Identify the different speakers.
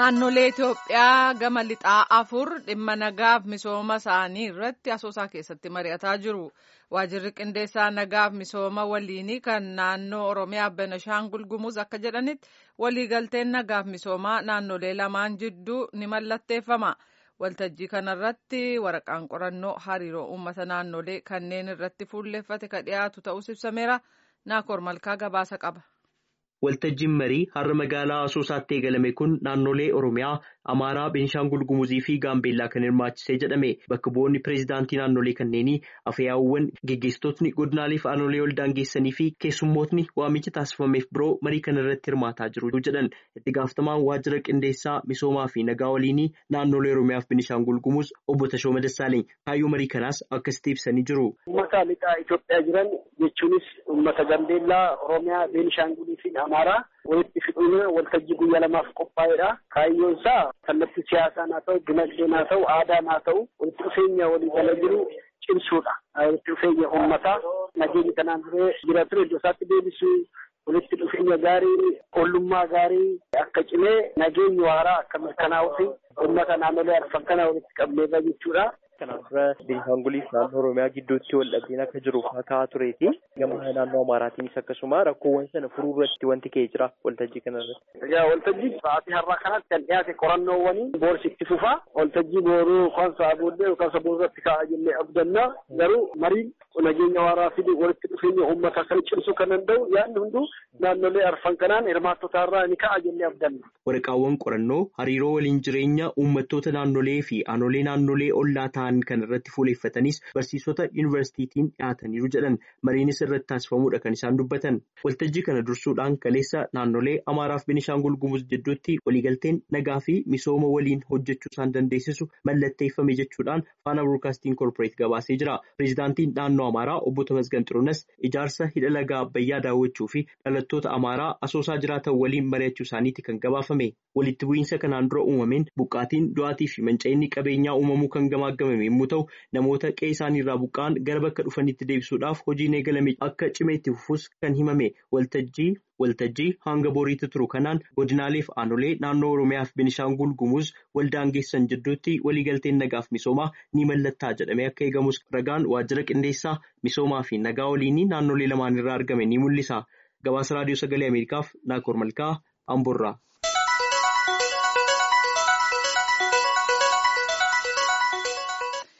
Speaker 1: Naannolee Itoophiyaa gama lixaa afur dhimma nagaaf misooma isaanii irratti asoosaa keessatti mari'ataa jiru. Waajirri qindeessaa nagaaf misooma waliinii kan naannoo Oromiyaa Benashaangul Gumuz akka jedhanitti waliigalteen nagaaf misoomaa naannolee lamaan jidduu ni mallatteeffama. Waltajjii kanarratti waraqaan qorannoo hariiroo uummata naannolee kanneen irratti fuulleeffate ka dhiyaatu ta'us ibsameera. Naakoor Malkaa gabaasa qaba.
Speaker 2: Waltajjiin marii har'a magaalaa Asoosaatti eegalame kun naannolee Oromiyaa, Amaaraa, Beenshaangul Gumuzii fi Gaambeellaa kan hirmaachisee jedhame. Bakka bu'oonni pireezidaantii naannolee kanneenii afyaa'uuwwan geggeessitootni godinaalee fi aanolee ol daangeessanii fi keessummootni waamicha taasifameef biroo marii kana irratti hirmaataa jiru jedhan. Itti gaafatamaan waajjira qindeessaa misoomaa fi nagaa waliinii naannolee Oromiyaa fi Beenshaangul Gumuz obbo Tashooma Dassaaleny kaayyoo marii kanaas akkasitti ibsanii jiru.
Speaker 3: Uummata lixaa Itoophiyaa jiran jechuunis uummata Gaambeellaa, Oromiyaa, Beenshaangulii fi Amaaraa walitti fiduun waltajjii guyyaa lamaaf qophaa'edha. Kaayyoon isaa kallattii siyaasaan haa ta'u, dinagdeen haa ta'u, aadaan haa ta'u walitti dhufeenya walii gala jiru cimsuudha. Walitti dhufeenya uummataa nageenyi kanaan dura jira ture iddoo isaatti deebisuu walitti dhufeenya gaarii, ollummaa gaarii akka cimee nageenyi waaraa akka mirkanaa'uu fi uummata naannolee arfan kana walitti qabneerra jechuudha.
Speaker 4: Kanaan dura Beenshaangulii fi naannoo Oromiyaa gidduutti wal dhabdeen akka jiru kaa'aa tureeti. Gama naannoo Amaaraatiinis akkasuma rakkoowwan sana furuu irratti wanti ka'ee jira waltajjii kana irratti.
Speaker 3: Egaa waltajjii sa'aatii har'aa kanatti kan dhiyaate qorannoowwanii boorsi itti fufaa. Waltajjii booruu kan sa'a booddee yookaan sa'a boorratti kaa'aa jennee abdannaa garuu mariin nageenya waaraa fi walitti dhufeenya uummata kan cimsuu kan danda'u yaadni hunduu naannolee arfan kanaan hirmaattota irraa ni ka'a jennee abdanna.
Speaker 2: Waraqaawwan qorannoo hariiroo waliin jireenya uummattoota naannolee fi aanolee naannolee ollaa ta'an kan irratti fuuleeffatanis barsiisota yuunivarsiitiitiin dhiyaataniiru jedhan mariinis irratti taasifamuudha kan isaan dubbatan. Waltajjii kana dursuudhaan kaleessa naannolee Amaaraa fi Benishaangul Gumuz jidduutti waliigalteen nagaa fi misooma waliin hojjechuu isaan dandeessisu mallatteeffame jechuudhaan faana broodkaastiin koorporeet gabaasee jira. Pireezidaantiin naannoo Amaaraa obbo Tamasgan Xiruunas ijaarsa hidha lagaa Abbayyaa daawwachuu fi dhalattoota Amaaraa asoosaa jiraatan waliin mari'achuu isaaniiti kan gabaafame. Walitti bu'iinsa kanaan dura uumameen buqqaatiin du'aatii fi manca'inni qabeenyaa uumamuu kan gamaagamame yommuu ta'u namoota qe'ee isaaniirraa buqqa'an gara bakka dhufanitti deebisuudhaaf hojiin eegalame akka cimeetti fufus kan himame waltajjii waltajjii hanga boriitti turu kanaan godinaalee fi aanolee naannoo oromiyaa fi benishaangul gumuz waldaangeessan jidduutti waliigalteen nagaaf misoomaa ni mallattaa jedhamee akka eegamus ragaan waajjira qindeessaa misoomaa fi nagaa waliinii naannolee lamaan irraa argame ni mul'isa gabaasa raadiyoo sagalee ameerikaaf naakoor malkaa amborraa.